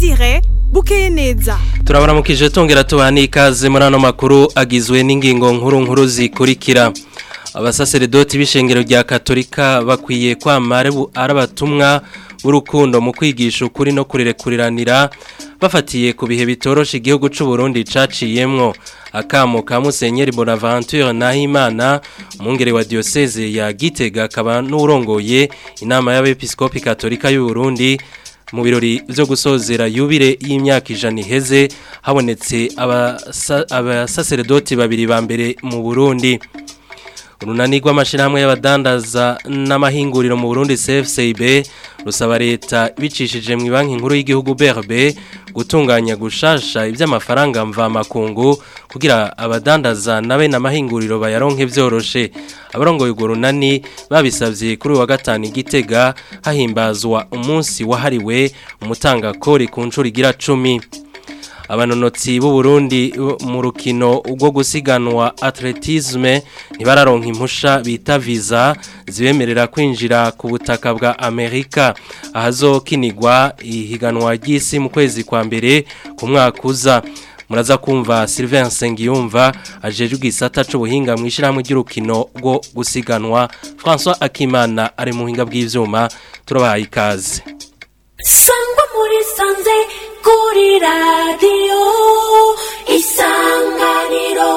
Desire bukeye neza turabaramukije tongera tubaha n'ikaze muri ano makuru agizwe n'ingingo nkuru nkuru zikurikira abasaseredoti b'ishengero rya katolika bakwiye kwamara ari abatumwa b'urukundo mu kwigisha ukuri no kurerekuranira bafatiye ku bihe bitoroshe igihugu cy'u Burundi caciyemwo akamo ka Musenyeri Bonaventure Nahimana umwungere wa diocese ya Gitega akaba n'urongoye inama y'abepiskopi katolika y'u Burundi mu birori byo gusozera yubire y'imyaka ijana iheze habonetse abasaseredoti babiri ba mbere mu Burundi urunani rw'amashyirahamwe y'abadandaza n'amahinguriro mu Burundi CFCB rusaba leta bicishije mu banki nkuru y'igihugu BRB gutunganya gushasha iby'amafaranga mvamakungu kugira abadandaza nabe n'amahinguriro bayaronke byoroshe abarongoye urwo runani babisabye kuri wa gatanu igitega hahimbazwa umunsi wahariwe umutanga kori ku nshuro igira cumi abanonotsi b'u Burundi mu rukino rwo gusiganwa atletisme ntibararonka impusha bita visa zibemerera kwinjira ku butaka bwa Amerika ahazokinirwa ihiganwa ry'isi mu kwezi kwa mbere ku mwaka uza muraza kumva Sylvain Sengiyumva ajeje igisata c'ubuhinga mu ishiramwe ry'urukino rwo gusiganwa François Akimana ari mu buhinga bw'ivyuma turabahaye ikaze sangwa muri sanze kuri radiyo isanganiro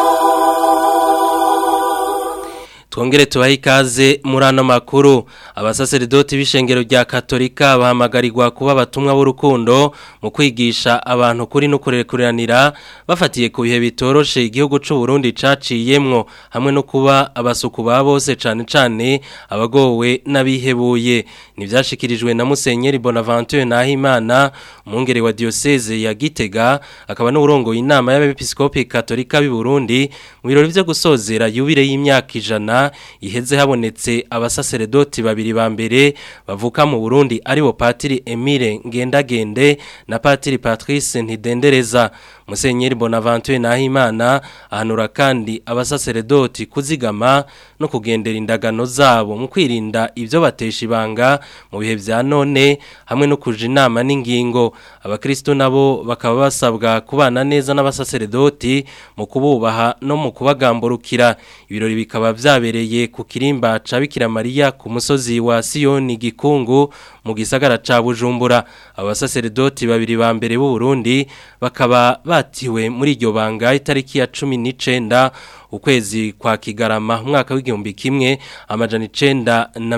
Twongere tubahe ikaze muri ano makuru abasaseredoti b'ishengero rya katolika bahamagarirwa kuba abatumwa b'urukundo mu kwigisha abantu kuri no kurekuranira bafatiye ku bihe bitoroshe igihugu cy'u Burundi caciyemwo hamwe no kuba abasuku ba bose cane cane abagowe n'abihebuye nivyashikirijwe na Musenyeri Bonaventure Nahimana umwungere wa diocese ya Gitega akaba n'urongoye inama y'abepiskopi katolika b'i Burundi mu birori byo gusozera yubire y'imyaka ijana iheze habonetse abasaseredoti babiri ba mbere bavuka mu Burundi aribo Patiri Emile Ngendagende na Patiri Patrice Ntidendereza Musenyeri Bonaventure Nahimana ahanura kandi abasaseredoti kuzigama no kugendera indagano zabo mu kwirinda ivyo batesha ibanga mu bihe vya none hamwe no kuja inama n'ingingo abakristo nabo bakaba basabwa kubana neza n'abasaseredoti mu kububaha no mu kubagamburukira ibirori bikaba vyabereye ku kirimba ca Bikira Maria ku musozi wa Sioni Gikungu mu gisagara ca Bujumbura abasaseredoti babiri ba mbere b'u Burundi bakaba batiwe muri iryo banga itariki ya 19 ukwezi kwa Kigarama umwaka w'igihumbi kimwe amajana 9 na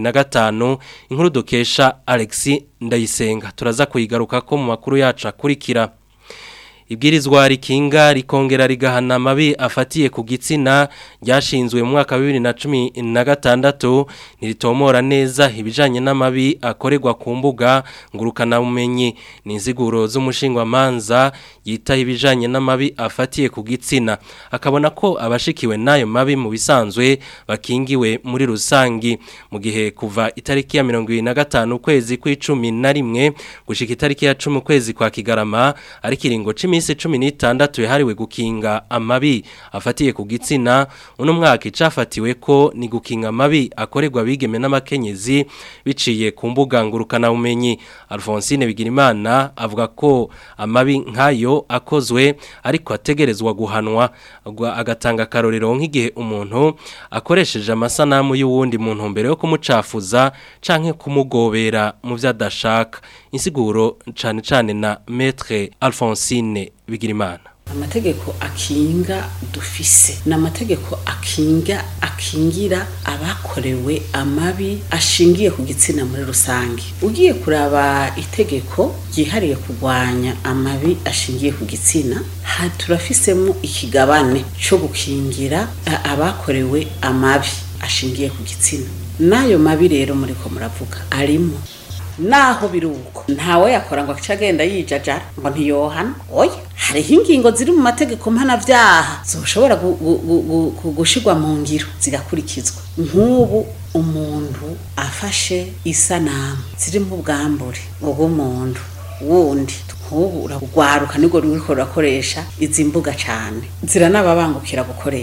25 inkuru dukesha Alexis Ndayisenga turaza kuyigaruka ko mu makuru yacu akurikira ibwirizwa rikinga rikongera rigahana amabi afatiye ku gitsina ryashinzwe mu mwaka wa bibiri na cumi na gatandatu ntiritomora neza ibijyanye n'amabi akorerwa ku mbuga ngurukanabumenyi ni inziguro z'umushingwamanza yitaho ibijyanye n'amabi afatiye ku gitsina akabona ko abashikiwe n'ayo mabi mu bisanzwe bakingiwe muri rusange mu gihe kuva itariki ya mirongo irindwi na gatanu ukwezi kw'icumi na rimwe gushyika itariki ya cumi ukwezi kwa kigarama ari ikiringo cumi iminsi cumi n'itandatu yahariwe gukinga amabi afatiye ku gitsina uno mwaka icafatiwe ko ni gukinga amabi akorerwa abigeme n'amakenyezi biciye ku mbuga ngurukanabumenyi alphonsine bigirimana avuga ko amabi nk'ayo akozwe ariko ategerezwa guhanwa agatanga akarorero nk'igihe umuntu akoresheje amasanamu y'uwundi mu ntumbero yo kumucafuza canke kumugobera mu byo adashaka insiguro cane cane na maître Alphonsine Bigirimana amategeko akinga dufise ni amategeko akinga akingira abakorewe amabi ashingiye ku gitsina muri rusange ugiye kuraba itegeko ryihariye kurwanya amabi ashingiye ku gitsina turafisemo ikigabane cyo gukingira abakorewe amabi ashingiye ku gitsina n'ayo mabi rero muri ko muravuga arimo naho biri uko ntawe yakora ngo aca agenda yijajara ngo ntiyohana oya hariho ingingo ziri mu mategeko mpanabyaha zoshobora gushirwa mu ngiro zigakurikizwa nk'ubu umuntu afashe isanamu zirimo ubwambure ubw'umuntu wundi nk'ubu uragwaruka nibwo ruriko rurakoresha izi mbuga cyane ziranababangukira gukoresha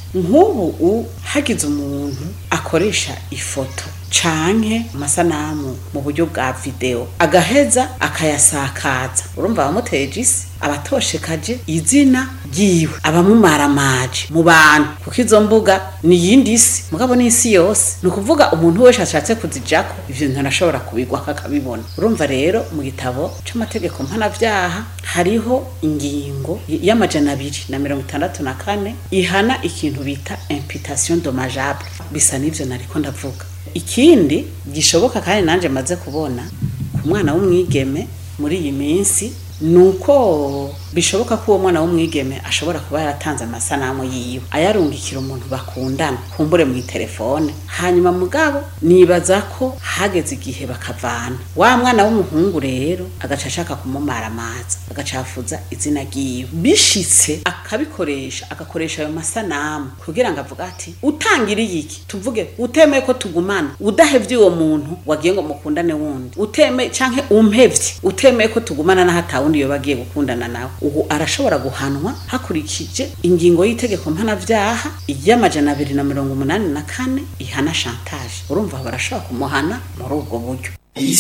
nk'ubu u hagize umuntu akoresha ifoto canke amasanamu mu buryo bwa video agaheza akayasakaza urumva abamuteje isi abatoshekaje izina ryiwe abamumaramaje mu bantu kuko izo mbuga ni iyindi isi mugabo ni isi yose ni ukuvuga umuntu wese ashatse kuzijako ivyo bintu arashobora kubigwako akabibona urumva rero mu gitabo c'amategeko mpanavyaha hariho ingingo y'amajana abiri na mirongo itandatu na kane ihana ikintu bita imputation dommageable bisa n'ivyo nariko ndavuga ikindi gishoboka kandi nanje maze kubona ku mwana w'umwigeme muri iyi minsi nuko bishoboka ko uwo mwana w'umwigeme ashobora kuba yaratanze amasanamu yiwe ayarungikira umuntu bakundana kumbure mu telefone hanyuma mugabo nibaza ko hageze igihe bakavana wa mwana w'umuhungu rero agaca ashaka kumumara amazi agacafuza izina ryiwe bishitse akabikoresha agakoresha ayo masanamu kugira ngo avuga ati utangiriye iki tuvuge utemeye ko tugumana udahevye uwo muntu wagiye ngo mukundane wundi utemeye canke umpevye utemeye ko tugumana naho atawundi yoba agiye gukundana nawe ubu arashobora guhanwa hakurikije ingingo y'itegeko mpanavyaha y'amajana abiri na mirongo umunani na kane ihana chantage urumva barashobora kumuhana muri ubwo buryo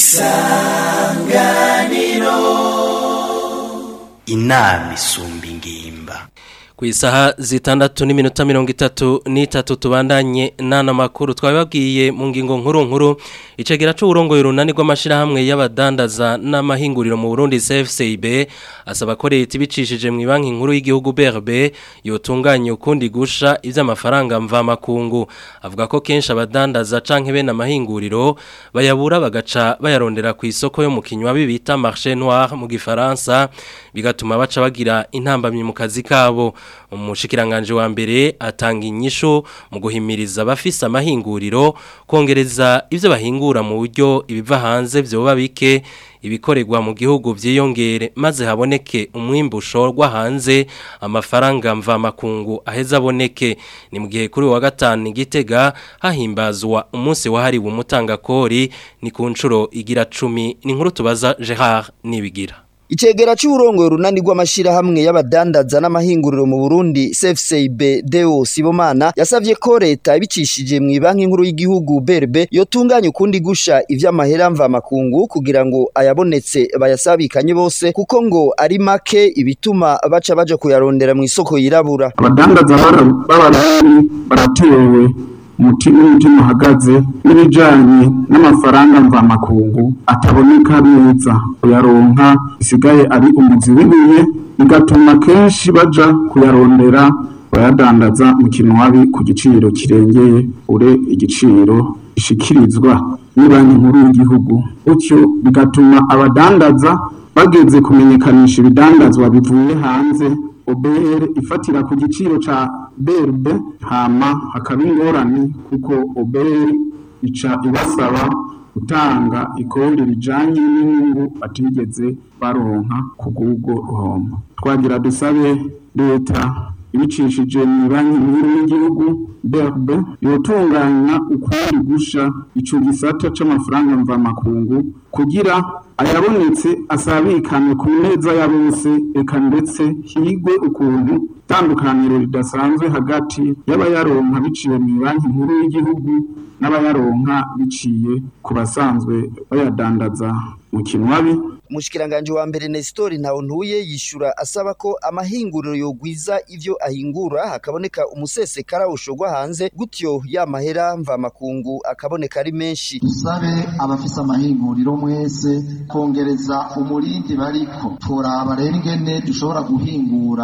inama isumba ingimba ku isaha zitandatu n'iminota mirongo itatu n'itatu tubandanye n'ano makuru twabibabwiye mu ngingo nkuru nkuru icegera c'uburongoye urunani rw'amashirahamwe y'abadandaza n'amahinguriro mu Burundi CFCIB asaba ko leta ibicishije mu banki nkuru y'igihugu BRB yotunganya ukundi gusha ivy'amafaranga mva makungu avuga ko kenshi abadandaza canke bene amahinguriro bayabura bagaca bayarondera ku isoko yo mu kinywa bibita marché noir mu gifaransa bigatuma baca bagira intambamye mu kazi kabo umushikiranganje wa mbere atanga inyisho mu guhimiriza abafise amahinguriro kongereza ivyo bahingura mu buryo ibiva hanze vyoba bike ibikorerwa mu gihugu vyiyongere maze haboneke umwimbu ushorwa hanze amafaranga mva makungu aheza aboneke ni mu gihe kuri wa gatanu igitega hahimbazwa umunsi wahariwe umutangakori ni ku nshuro igira cumi ni nkuru tubaza Gerard nibigira Icegera c'uburongo runani rw'amashirahamwe y'abadandaza n'amahinguriro mu Burundi CFCIB Deo Sibomana yasavye ko leta ibicishije mu banki nkuru y'igihugu BRB yotunganya ukundi gusha ivy'amahera mva makungu kugira ngo ayabonetse bayasabikanye bose kuko ngo ari make ibituma baca baje kuyarondera mu isoko yirabura abadandaza b'abarari baratewe umutima umutima uhagaze n'ibijanye n'amafaranga mvamakungu ataboneka neza kuyaronka bisigaye ari umuzi w'ibuye bigatuma kenshi baja kuyarondera bayadandaza mu kinwabi ku giciro kirengeye ure igiciro ishikirizwa n'ibanki nkuru y'igihugu gutyo bigatuma abadandaza bageze kumenyekanisha ibidandazwa bivuye hanze OBR ifatira ku giciro ca BRB hama hakaba ingorane kuko OBR ica ibasaba gutanga ikori rijanye n'inyungu batigeze baronka ku bw'ubwo ruhombo twagira dusabe leta ibicishije mu banki nkuru y'igihugu BRB yotunganya ukundi gusha ico gisata c'amafaranga mvamakungu kugira ayabonetse asabikane ku neza ya bose eka ndetse higwe ukuntu itandukaniro ridasanzwe hagati y'abayaronka biciye mu banki nkuru y'igihugu n'abayaronka biciye ku basanzwe bayadandaza mu kinwabi umushikiranganje wa mbere Nestor Ntawontuye yishura asaba ko amahinguriro yogwiza ivyo ahingura hakaboneka umusesekara ushogwa hanze gutyo ya mahera mva makungu akaboneka ari menshi dusabe abafise amahinguriro mwese kongereza umurindi bariko turaba rero ingene dushobora guhingura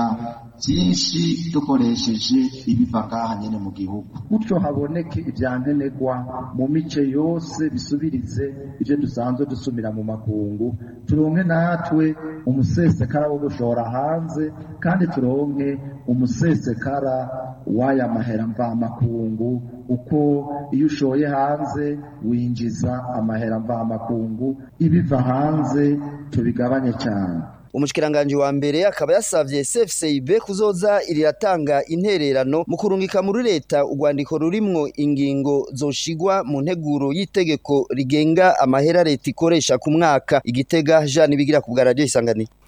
byinshi dukoresheje ibiva ngaha nyene mu gihugu gutyo haboneke ivyankenerwa mu mice yose bisubirize ivyo dusanzwe dusumira mu makungu turonke natwe umusesekara wo gushora hanze kandi turonke umusesekara w'aya mahera mvamakungu uko iyo ushoye hanze winjiza amahera mvamakungu ibiva hanze tubigabanye cyane umushikiranganje wa mbere akaba yasavye CFCIB kuzoza iriratanga intererano mu kurungika muri leta urwandiko rurimwo ingingo zoshigwa mu nteguro y'itegeko rigenga amahera leta ikoresha ku mwaka igitega Jean bigira ku bwa radio isanganiro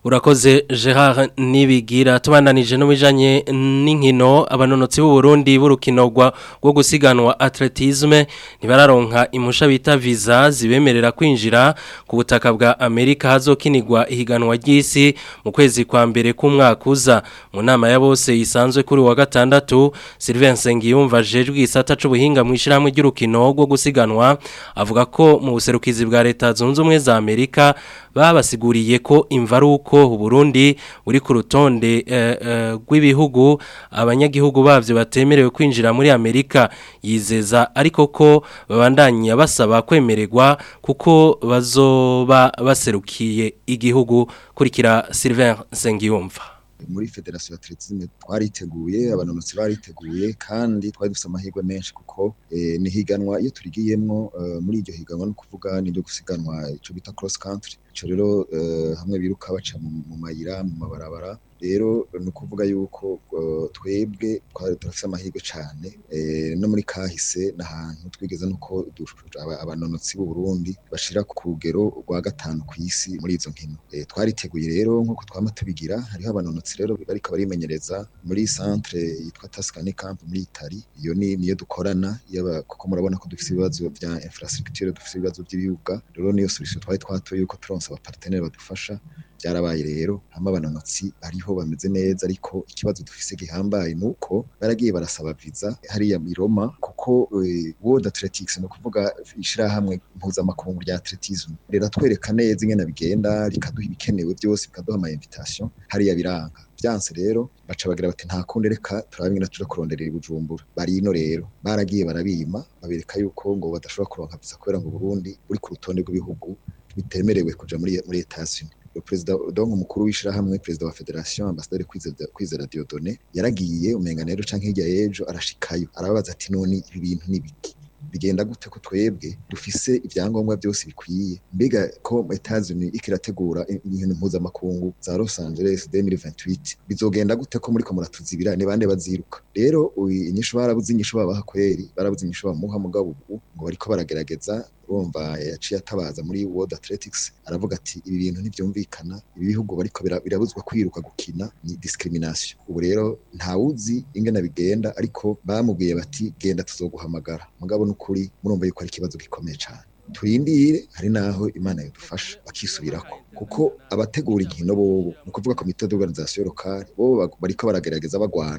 Urakoze Gerard Nibigira tubandanije no bijanye n'inkino abanonotsi b'u Burundi b'urukino rwa rwo gusiganwa atletisme ntibararonka imusha bita visa zibemerera kwinjira ku butaka bwa Amerika hazokinirwa ihiganwa ry'isi mu kwezi kwa mbere k'umwaka uza mu nama ya bose isanzwe kuri wa gatandatu Sylvain Sengiyumva jejwe isata c'ubuhinga mu ishiramwe ry'urukino rwo gusiganwa avuga ko mu buserukizi bwa leta zunze ubumwe za Amerika babasiguriye ko imvaruko Burundi uri ku rutonde rw'ibihugu abanyagihugu bavyo batemerewe kwinjira muri Amerika yizeza ariko ko babandanya basaba kwemererwa kuko bazoba baserukiye igihugu kurikira Sylvain Sengiyumva muri federasiyo atletisme twariteguye abanonotsi bariteguye kandi twari dufite amahirwe menshi kuko ni higanwa iyo turigiyemwo muri iryo higanwa no kuvuga ni ryo gusiganwa ico bita cross country ico rero hamwe biruka baca mu mayira mu mabarabara rero ni ukuvuga yuko twebwe turafite amahirwe cyane no muri kahise n'ahantu twigeze nuko abanonotsi b'u Burundi bashira ku rugero rwa gatanu ku isi muri izo nkino twariteguye rero nk'uko twama tubigira hariho abanonotsi rero bariko barimenyereza muri centre yitwa Tuscany Camp muri Italy iyo ni niyo dukorana kuko murabona ko dufite ibibazo vya infrastructure dufite ibibazo by'ibibuga rero niyo solution twari twatoye yuko turonse abapartenere badufasha byarabaye rero hama abanonotsi ariho bameze neza ariko ikibazo dufise gihambaye nuko baragiye barasaba visa hariya mu Roma kuko World Athletics no kuvuga ishirahamwe mpuzamakungu rya atletism rero twereka neza ingene bigenda rikaduha ibikenewe byose bikaduha ama invitation hariya biranga byanse rero baca bagira bati nta kundi reka turabe ingene tuja kuronderera ibujumbura bari ino rero baragiye barabima babereka yuko ngo badashobora kuronka visa kubera ngo Burundi uri ku rutonde rw'ibihugu bitemerewe kuja muri muri Etats-Unis perezida donc umukuru w'ishirahamwe perezida wa federation ambassadeur kwizera kwizera Dieudonné yaragiye umenga rero canke hirya yejo arashikayo arababaza ati none ibi bintu nibiki bigenda gute ko twebwe dufise ivyangombwa byose bikwiye mbega ko Etats-Unis ikirategura inkino mpuzamakungu za Los Angeles 2028 bizogenda gute ko muri ko muratuzibira ni bande baziruka rero inyishu barabuze inyishu babaha kweri barabuze inyishu bamuha mugabo ubu ngo bariko baragerageza urumva yaciye atabaza muri World Athletics aravuga ati ibi bintu ntivyumvikana ibi bihugu bariko birabuzwa kwiruka gukina ni discrimination ubu rero ntawuzi ingene bigenda ariko bamubwiye bati genda tuzoguhamagara mugabo n'ukuri murumva yuko ari ikibazo gikomeye cyane turindire hari naho imana yadufasha bakisubirako kuko abategura inkino bobo ni ukuvuga komite d'organisation locale bobo bariko baragerageza bagwana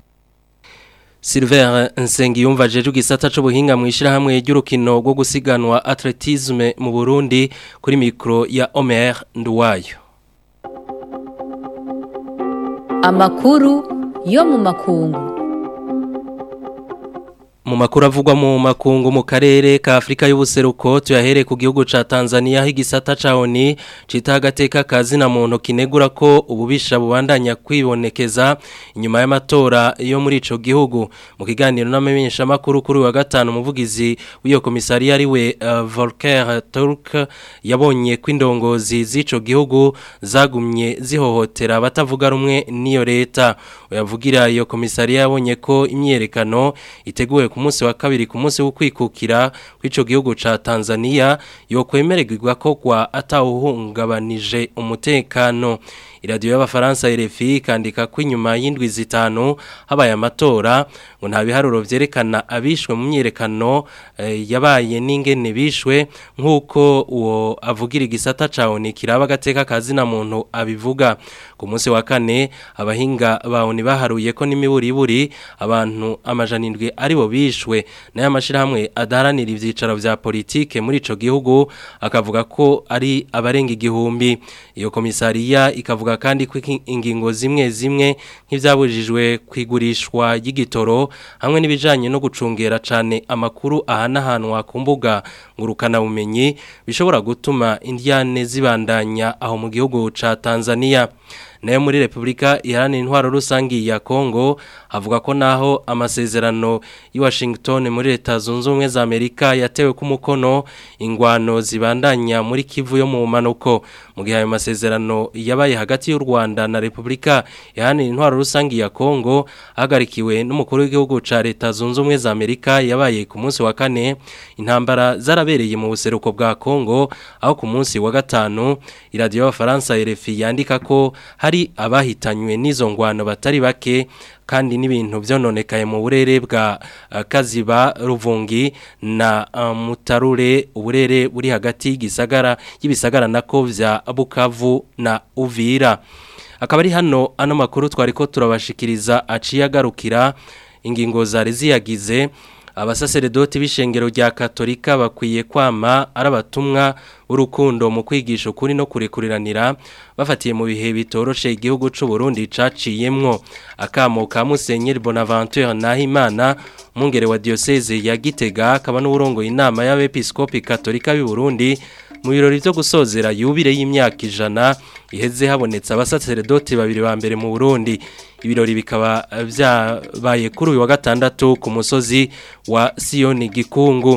Silver Nsengiyumva jeje gisata c'ubuhinga mu ishirahamwe ry'urukino rwo gusiganwa atletisme mu Burundi kuri mikro ya Omer Nduwayo Amakuru yo mu makungu mu makuru avugwa mu makungu mu karere ka Afrika y'ubuseruko tuyahere ku gihugu ca Tanzania higisata ca ONI cita agateka kazi na muntu kinegura ko ububisha bubandanya kwibonekeza inyuma y'amatora yo muri ico gihugu mu kiganiro n'amenyesha makuru kuri wa gatanu umuvugizi w'iyo komisariya ari we uh, Volker Turk yabonye kw'indongozi z'ico gihugu zagumye zihohotera batavuga rumwe n'iyo leta uyavugira iyo komisariya yabonye ko imyerekano iteguwe ku munsi wa kabiri ku munsi wo kwikukira kw'ico gihugu ca Tanzania yo kwemererwa ko kwa atawuhungabanije umutekano iradiyo y'abafaransa RFI kandika ko inyuma y'indwi zitanu habaye amatora ngo nta biharuro vyerekana abishwe mu myerekano e, yabaye n'ingene bishwe nk'uko uwo avugira igisata cawo ni kiraba gateka kazi na muntu abivuga ku munsi wa kane abahinga bawo ni baharuye ko n'imiburiburi abantu amajana indwi aribo bishwe nayo amashirahamwe adaharanira ivyicaro vya politike muri ico gihugu akavuga ko ari abarenga igihumbi iyo komisariya ikavuga kandi ko ingingo zimwe zimwe nk'ivyabujijwe kwigurishwa y'igitoro hamwe n'ibijanye no gucungera cane amakuru ahanahanwa ku mbuga ngurukana bumenyi bishobora gutuma indiane zibandanya aho mu gihugu ca Tanzania nayo muri Republika iharanira intwaro rusangi ya Kongo avuga ko naho amasezerano i Washington muri leta zunze ubumwe za Amerika yatewe ku mukono ingwano zibandanya muri Kivu yo mu manuko mu gihe ayo masezerano yabaye hagati y'u Rwanda na Republika iharanira intwaro rusangi ya Kongo hagarikiwe n'umukuru w'igihugu ca leta zunze ubumwe za Amerika yabaye ku munsi wa kane intambara zarabereye mu buseruko bwa Kongo aho ku munsi wa gatanu iradiyo y'abafaransa RFI yandika ko hari abahitanywe n'izo ngwano batari bake kandi n'ibintu byononekaye mu burere bwa uh, Kaziba Ruvungi na uh, Mutarure uburere buri hagati y'igisagara y'ibisagara nako vya Bukavu na Uvira akaba ari hano ano makuru twariko turabashikiriza aciye agarukira ingingo zari ziyagize abasaseredoti b'ishengero rya katolika bakwiye kwama ari abatumwa urukundo mu kwigisha ukuri no kurekuriranira bafatiye mu bihe bitoroshe igihugu c'u Burundi caciyemwo akamo ka Musenyeri Bonaventure Nahimana mungere wa diocese ya Gitega akaba n'urongoye inama y'abepiskopi katolika b'i Burundi mu birori byo gusozera yubire y'imyaka ijana iheze habonetse abasaseredoti babiri ba mbere mu Burundi ibirori bikaba byabaye kuri uyu wa gatandatu ku musozi wa Sioni Gikungu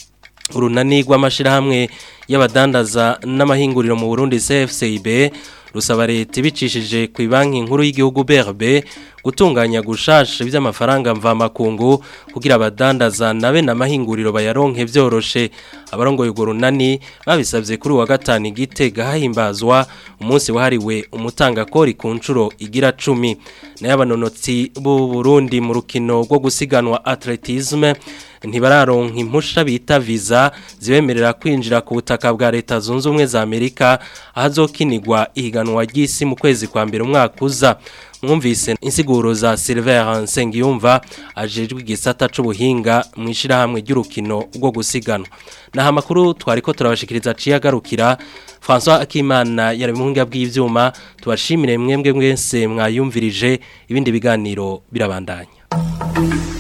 urunani rw'amashirahamwe y'abadandaza n'amahinguriro mu Burundi CFCIB rusaba leta ibicishije ku banki nkuru y'igihugu BRB gutunganya gushasha iby'amafaranga mvamakungu kugira abadandaza nabe n'amahinguriro bayaronke byoroshe abarongoye urwo runani babisabye kuri wa gatanu igitega hahimbazwa umunsi wahariwe umutangakori ku nshuro igira cumi nayo abanonotsi b'u Burundi mu rukino rwo gusiganwa atletisme ntibararonka impusha bita visa zibemerera kwinjira ku butaka bwa leta zunze ubumwe za Amerika ahazokinirwa ihiganwa ry'isi mu kwezi kwa mbere umwaka uza mwumvise insiguro za Silver Nsengiyumva ajejwe igisata c'ubuhinga mu ishirahamwe ry'urukino rwo gusiganwa naha makuru twariko turabashikiriza ciye agarukira François Akimana yari mu ngiga bw'ivyuma tubashimire mwembwe mwese mwayumvirije ibindi biganiro birabandanya